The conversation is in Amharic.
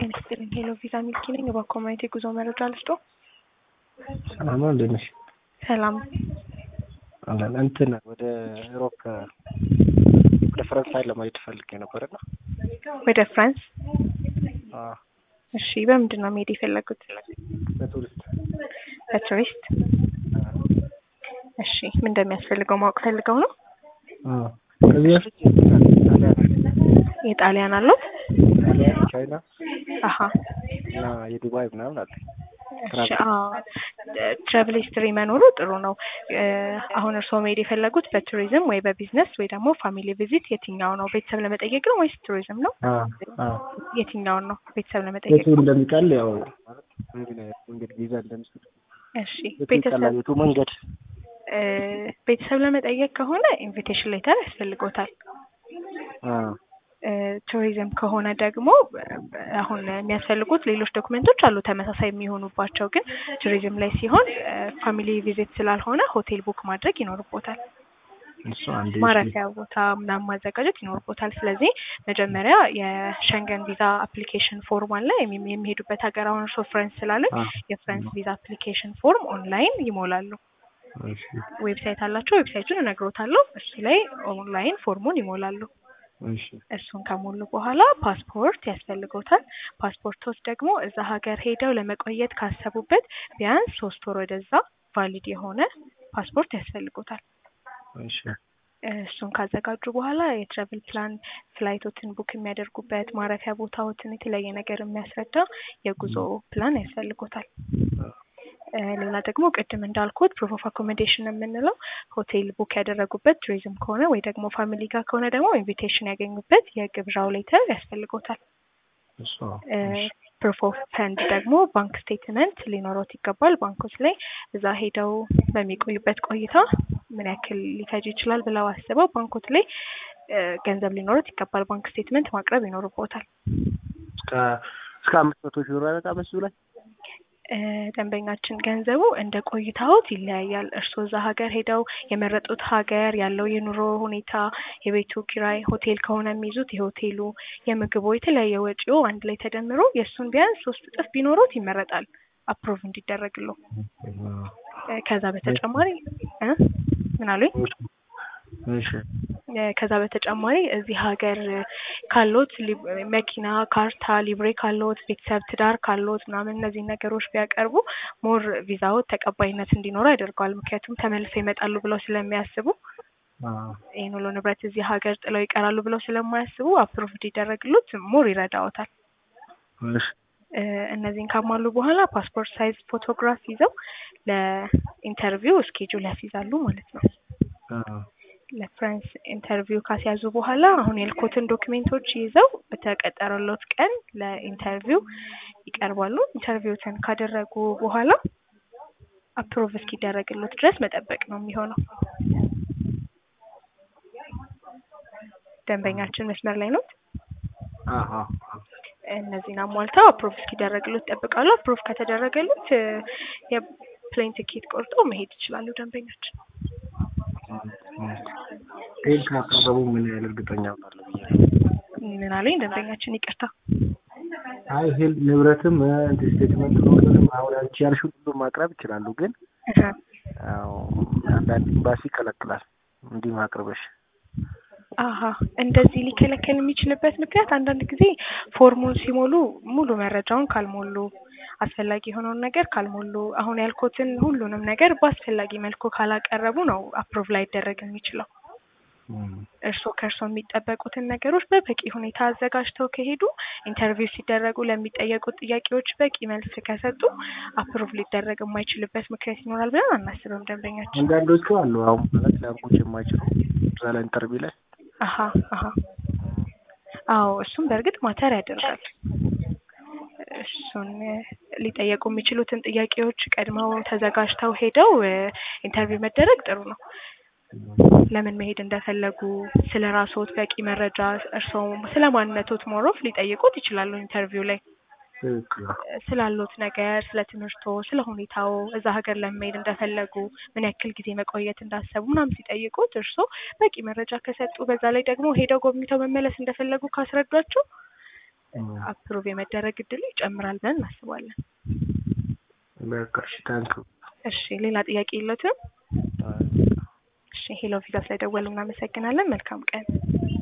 ጤና ይስጥልኝ ሄሎ ቪዛ ሚልኪ ነኝ። በኮሚኒቲ ጉዞ መረጃ ልስጦ። ሰላም ነው፣ እንዴት ነሽ? ሰላም አለን እንትን ወደ ዩሮፕ ወደ ፈረንሳይ ለመሄድ ፈልጌ ነበርና ወደ ፍራንስ። አዎ፣ እሺ በምንድን ነው መሄድ የፈለጉት? በቱሪስት በቱሪስት። እሺ ምን እንደሚያስፈልገው ማወቅ ፈልገው ነው? አዎ። ከዚህ በፊት ጣሊያን የጣሊያን አሉት? ጣሊያን፣ ቻይና አሀ እና የዱባይ ምናምን አለ። እሺ አዎ ትራቭል ሂስትሪ መኖሩ ጥሩ ነው። እ አሁን እርስዎ መሄድ የፈለጉት በቱሪዝም ወይ በቢዝነስ ወይ ደግሞ ፋሚሊ ቪዚት የትኛው ነው? ቤተሰብ ለመጠየቅ ነው ወይስ ቱሪዝም ነው? አዎ፣ አዎ። የትኛውን ነው? ቤተሰብ ለመጠየቅ የቱ እንደሚቀል ያው ማለት እንግዲህ መንገድ ቪዛ እንደሚሰጥ እሺ የቱ ቤተሰብ ይቀላል፣ የቱ መንገድ እ ቤተሰብ ለመጠየቅ ከሆነ ኢንቪቴሽን ሌተር ያስፈልጎታል። አዎ፣ እ ቱሪዝም ከሆነ ደግሞ አሁን የሚያስፈልጉት ሌሎች ዶክመንቶች አሉ ተመሳሳይ የሚሆኑባቸው ግን ቱሪዝም ላይ ሲሆን ፋሚሊ ቪዚት ስላልሆነ ሆቴል ቡክ ማድረግ ይኖርቦታል። እሱ አንዴ ማረፊያ ቦታ ምናምን ማዘጋጀት ይኖርቦታል። ስለዚህ መጀመሪያ የሸንገን ቪዛ አፕሊኬሽን ፎርም አለ የሚ- የሚሄዱበት ሀገር አሁን እርስዎ ፍራንስ ስላለን አዎ፣ የፍራንስ ቪዛ አፕሊኬሽን ፎርም ኦንላይን ይሞላሉ። እሺ፣ ዌብሳይት አላቸው። ዌብሳይቱን እነግሮታለሁ። እሱ ላይ ኦንላይን ፎርሙን ይሞላሉ። እሺ፣ እሱን ከሞሉ በኋላ ፓስፖርት ያስፈልጎታል። ፓስፖርቶች ደግሞ እዛ ሀገር ሄደው ለመቆየት ካሰቡበት ቢያንስ ሶስት ወር ወደዛ ቫሊድ የሆነ ፓስፖርት ያስፈልጎታል። እሺ፣ እሱን ካዘጋጁ በኋላ የትራቭል ፕላን ፍላይቶትን ቡክ የሚያደርጉበት ማረፊያ ቦታዎትን የተለያየ ነገር የሚያስረዳ የጉዞ ፕላን ያስፈልጎታል። እ ሌላ ደግሞ ቅድም እንዳልኩት ፕሩፍ ኦፍ አኮሞዴሽን የምንለው ሆቴል ቡክ ያደረጉበት ቱሪዝም ከሆነ ወይ ደግሞ ፋሚሊ ጋር ከሆነ ደግሞ ኢንቪቴሽን ያገኙበት የግብዣው ሌተር ያስፈልጎታል። እሱ እ እሺ፣ ፕሩፍ ኦፍ ፈንድ ደግሞ ባንክ ስቴትመንት ሊኖሮት ይገባል። ባንኮች ላይ እዛ ሄደው በሚቆዩበት ቆይታ ምን ያክል ሊፈጅ ይችላል ብለው አስበው ባንኮች ላይ እ ገንዘብ ሊኖሮት ይገባል። ባንክ ስቴትመንት ማቅረብ ይኖርቦታል። እስከ እስከ አምስት መቶ ሺህ ብር አይበቃም እሱ ላይ እ ደንበኛችን ገንዘቡ እንደ ቆይታዎት ይለያያል። እርስዎ እዛ ሀገር ሄደው የመረጡት ሀገር ያለው የኑሮ ሁኔታ፣ የቤቱ ኪራይ፣ ሆቴል ከሆነ የሚይዙት የሆቴሉ፣ የምግቡ፣ የተለያየ ወጪው አንድ ላይ ተደምሮ የእሱን ቢያንስ ሶስት እጥፍ ቢኖሩት ይመረጣል አፕሮቭ እንዲደረግለው። እ ከዛ በተጨማሪ እ ምን አሉኝ? እሺ፣ እ ከዛ በተጨማሪ እዚህ ሀገር ካሎት ሊ- መኪና፣ ካርታ፣ ሊብሬ ካሎት፣ ቤተሰብ፣ ትዳር ካሎት ምናምን እነዚህ ነገሮች ቢያቀርቡ ሞር ቪዛዎት ተቀባይነት እንዲኖረው ያደርገዋል። ምክንያቱም ተመልሰው ይመጣሉ ብለው ስለሚያስቡ አዎ፣ ይህን ሁሉ ንብረት እዚህ ሀገር ጥለው ይቀራሉ ብለው ስለማያስቡ አፕሮቭ እንዲደረግሉት ሞር ይረዳዎታል። እሺ፣ እ እነዚህን ካሟሉ በኋላ ፓስፖርት ሳይዝ ፎቶግራፍ ይዘው ለኢንተርቪው እስኬጁል ያስይዛሉ ማለት ነው። አዎ፣ ለፍራንስ ኢንተርቪው ካስያዙ በኋላ አሁን ያልኩትን ዶክሜንቶች ይዘው በተቀጠረሎት ቀን ለኢንተርቪው ይቀርባሉ። ኢንተርቪውትን ካደረጉ በኋላ አፕሮቭ እስኪደረግሎት ድረስ መጠበቅ ነው የሚሆነው። ደንበኛችን መስመር ላይ ነው። አዎ፣ አዎ። እነዚህን አሟልተው አፕሮቭ እስኪደረግሎት ይጠብቃሉ። አፕሮቭ ከተደረገሎት እ የፕሌን ቲኬት ቆርጠው መሄድ ይችላሉ ደንበኛችን። ይሄን ካቀረቡ ምን ያህል እርግጠኛ እሆናለሁ ብዬ ነው። ምን አለኝ ደንበኛችን ይቅርታ አይ ይሄ ንብረትም እንትን ስቴትመንት ሁሉንም አሁን አንቺ ያልሽውን ሁሉ ማቅረብ ይችላሉ፣ ግን እህ ያው አንዳንድ ኤምባሲ ይከለክላል እንዲህ ማቅረበሽ። አሀ እንደዚህ ሊከለከል የሚችልበት ምክንያት አንዳንድ ጊዜ ፎርሙን ሲሞሉ ሙሉ መረጃውን ካልሞሉ አስፈላጊ የሆነውን ነገር ካልሞሉ አሁን ያልኩትን ሁሉንም ነገር በአስፈላጊ መልኩ ካላቀረቡ ነው አፕሮቭ ላይደረግ የሚችለው። እርስዎ ከእርስዎ የሚጠበቁትን ነገሮች በበቂ ሁኔታ አዘጋጅተው ከሄዱ ኢንተርቪው ሲደረጉ ለሚጠየቁት ጥያቄዎች በቂ መልስ ከሰጡ አፕሮቭ ሊደረግ የማይችልበት ምክንያት ይኖራል ብለን አናስብም ደንበኛችን። አንዳንዶቹ አሉ አሁን ማለት ሊያውቁት የማይችሉ እዛ ላይ ኢንተርቪው ላይ አሀ አሀ አዎ እሱም በእርግጥ ማተር ያደርጋል። እሱን እ ሊጠየቁ የሚችሉትን ጥያቄዎች ቀድመው ተዘጋጅተው ሄደው እ ኢንተርቪው መደረግ ጥሩ ነው። ለምን መሄድ እንደፈለጉ ስለ ራስዎት በቂ መረጃ እርስዎ ስለ ማንነቶት ሞሮፍ ሊጠይቁት ይችላሉ ኢንተርቪው ላይ ትክክል ነው። ስላሉት ነገር፣ ስለ ትምህርቶ፣ ስለ ሁኔታው እዛ ሀገር ለመሄድ እንደፈለጉ ምን ያክል ጊዜ መቆየት እንዳሰቡ ምናምን ሲጠይቁት እርስዎ በቂ መረጃ ከሰጡ በዛ ላይ ደግሞ ሄደው ጎብኝተው መመለስ እንደፈለጉ ካስረዷቸው አፕሩቭ የመደረግ እድሉ ይጨምራል ብለን እናስባለን። በቃ እሺ ታንኪው እሺ ሌላ ጥያቄ የለዎትም? እሺ ሄሎ ቪዛ ስለደወሉ እናመሰግናለን። መልካም ቀን።